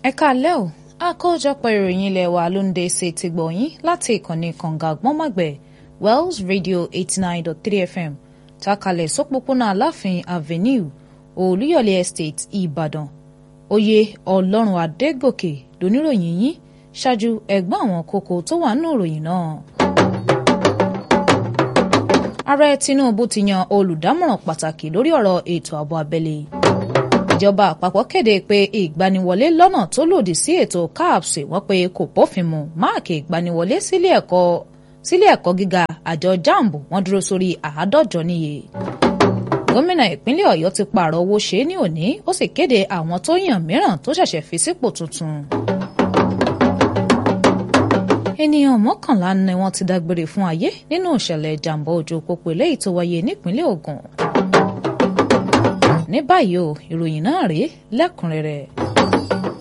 ẹ káalẹ́ o àkójọpọ̀ ìròyìn ilé wa ló ń dé sí ti gbọ̀nyìn láti ìkànnì kànga àgbọ́nmọ̀gbẹ̀ Wells Radio eighty nine dot three FM takalẹ̀ sópópónà aláàfin avenue olúyọ̀lé estate ìbàdàn oyè ọlọ́run adégòkè lóníròyìn yín ṣáájú ẹ̀gbọ́n àwọn kókó tó wà nínú ìròyìn náà. ààrẹ tinubu ti yan olùdámọ̀ràn pàtàkì lórí ọ̀rọ̀ ètò ààbò abẹ́lé ìjọba àpapọ̀ kéde pé ìgbaniwọlé lọ́nà tó lòdì sí ètò CAPS wọ́n pé kò bófin mu máàkì ìgbaniwọlé sílé ẹ̀kọ́ sílé ẹ̀kọ́ gíga àjọ jamb wọ́n dúró sórí àádọ́jọ níye. gómìnà ìpínlẹ̀ ọ̀yọ́ ti pààrọ̀ owó ṣe é ní òní ó sì kéde àwọn tó yàn mìíràn tó ṣẹ̀ṣẹ̀ fi sípò tuntun. ènìyàn mọ́kànlá ni wọ́n ti dágbére fún ayé nínú ìṣẹ̀lẹ̀ ìjàmbá ojú pópó eléyìí tó wáyé nípínlẹ̀ Ògùn. ní báyìí o ìròyìn náà rèé lẹ́kùnrẹ́rẹ́.